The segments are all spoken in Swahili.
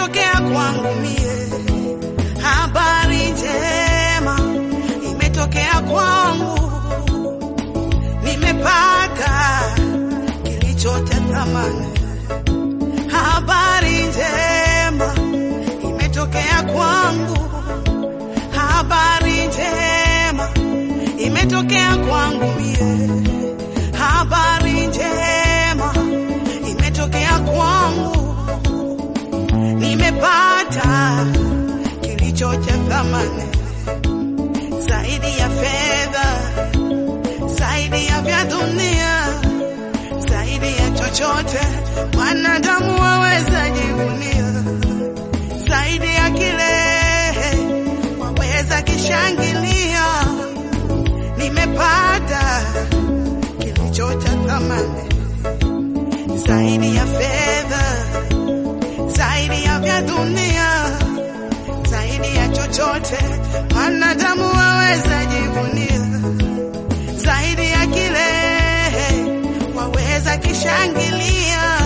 imetokea kwangu mie, habari njema imetokea kwangu, nimepata kilicho cha thamani. Habari njema imetokea kwangu, habari njema imetokea kwangu mie, habari njema imetokea kwangu, nimepata kilicho cha thamani zaidi ya fedha, zaidi ya vya dunia, zaidi ya chochote mwanadamu waweza jivunia, zaidi ya kile waweza kishangilia, nimepata kilicho cha thamani zaidi ya fedha, zaidi ya vya dunia, zaidi ya chochote mwanadamu waweza jivunia, zaidi ya kile waweza kishangilia,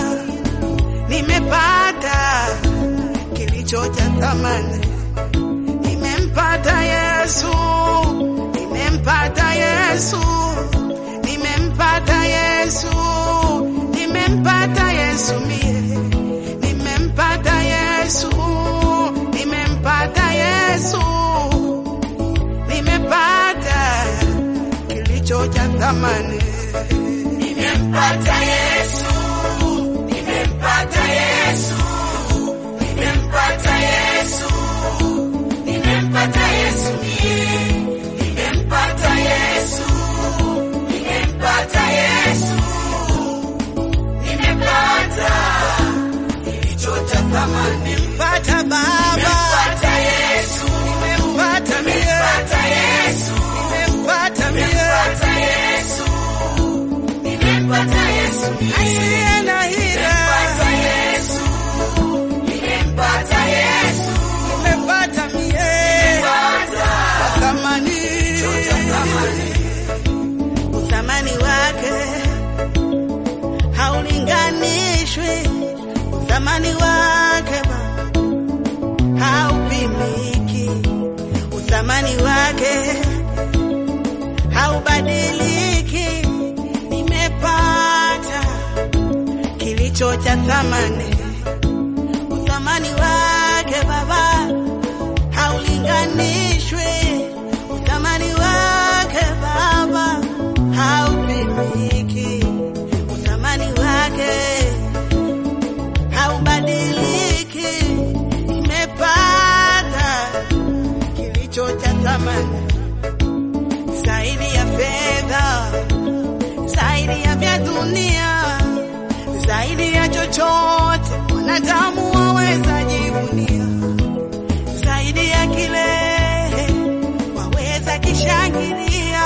nimepata kilicho cha thamani, nimempata Yesu, nimempata Yesu, nimempata Yesu, nimempata Yesu mie, nimempata Yesu, nimempata Yesu, nimepata kilicho cha thamani, Nimempata Yesu, nimempata Yesu, nimempata Yesu, nimempata Yesu mie, nimempata Yesu, nimempata Yesu, nimepata kilicho cha thamani. nimempata Baba, Nimempata Yesu, nimempata mie, nimempata Yesu, nimempata mie, nimempata Yesu, nimempata Yesu mie. asiye na hila, Nimempata Yesu, nimempata Yesu, nimempata mie, nimempata thamani, thamani. uthamani wake haulinganishwi, uthamani wake Baba haupimiki, uthamani wake haubadiliki. Nimepata kilicho cha thamani, uthamani wake Baba haulinganishwi, uthamani wake Baba haupimiki, uthamani wake haubadiliki. Nimepata kilicho cha thamani zaidi ya fedha, zaidi ya vya dunia, zaidi ya chochote wanadamu waweza jivunia, zaidi ya kile waweza kishangilia.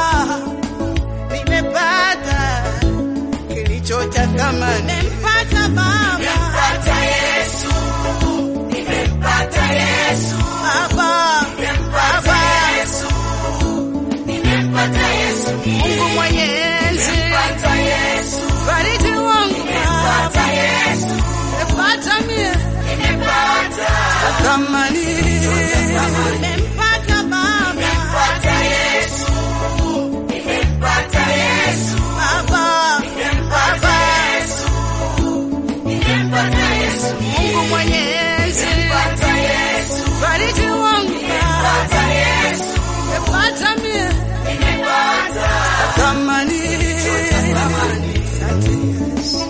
Nimepata kilicho cha thamani, nimempata Baba, Nimempata Yesu, nimempata Yesu, Baba, nimempata Yesu, nimempata Yesu mie. Mungu Mwenyezi, Nimempata Yesu, fariji wangu nimempata Baba, Yesu, nimepata mie nimempata thamani, nimempata Baba, Nimempata Yesu, nimempata Yesu, Baba, nimempata Yesu, nimempata Yesu mie. Mungu Mwenyezi, Nimempata Yesu, fariji wangu Baba, nimempata Yesu, nimepata mie nimempata thamani. thamani. Asante Yesu.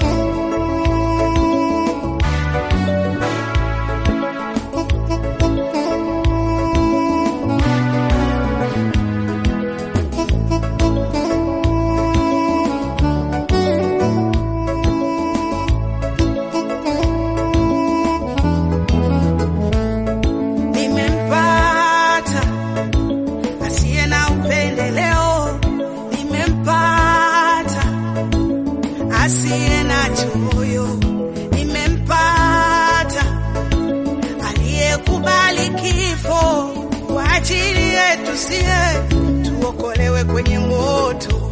Nimempata asiye na upendeleo, nimempata asiye na choyo, nimempata aliyekubali kifo kwa ajili yetu sie tuokolewe kwenye moto.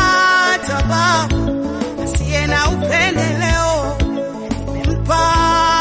Nimempata Baba asiye na upendeleo, nimempata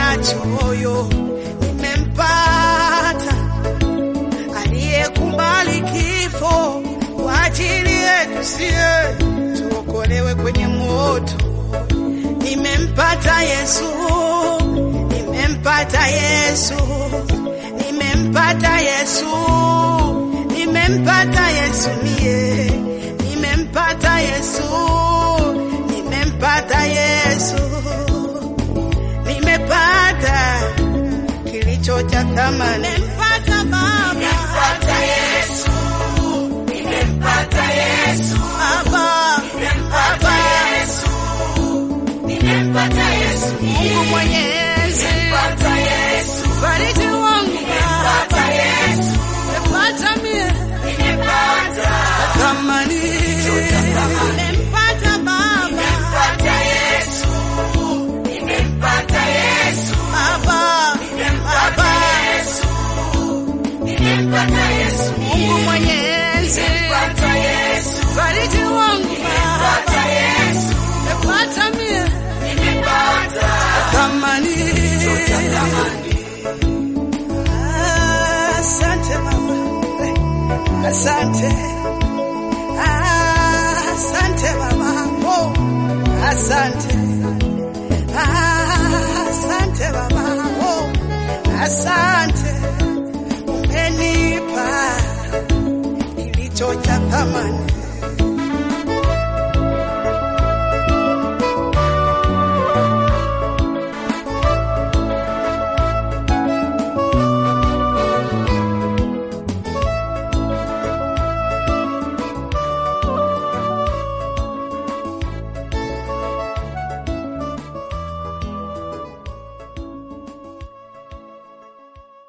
nachoyo nimempata aliyekubali kifo kwa ajili yetu sie tuokolewe kwenye moto. Nimempata Yesu, nimempata Yesu, nimempata Yesu, nimempata Yesu mie, nimempata Yesu, nimempata Yesu, nimepata kilicho cha thamani, nimempata Baba, Nimempata Yesu, nimempata Yesu, Baba, nimempata Yesu, nimempata Yesu, Mungu Mwenyezi, nimempata Yesu, fariji wangu nimempata Yesu, nimepata mie nimempata, thamani, nimempata Baba, nimempata Yesu, nimempata Yesu, Baba, nimempata Yesu, nimempata Yesu, Mungu Mwenyezi, nimempata Yesu, fariji wangu nimempata Yesu, nimepata mie nimempata thamani. tamani. Asante Baba, asante, asante Baba, oh, asante, asante Baba, oh, asante.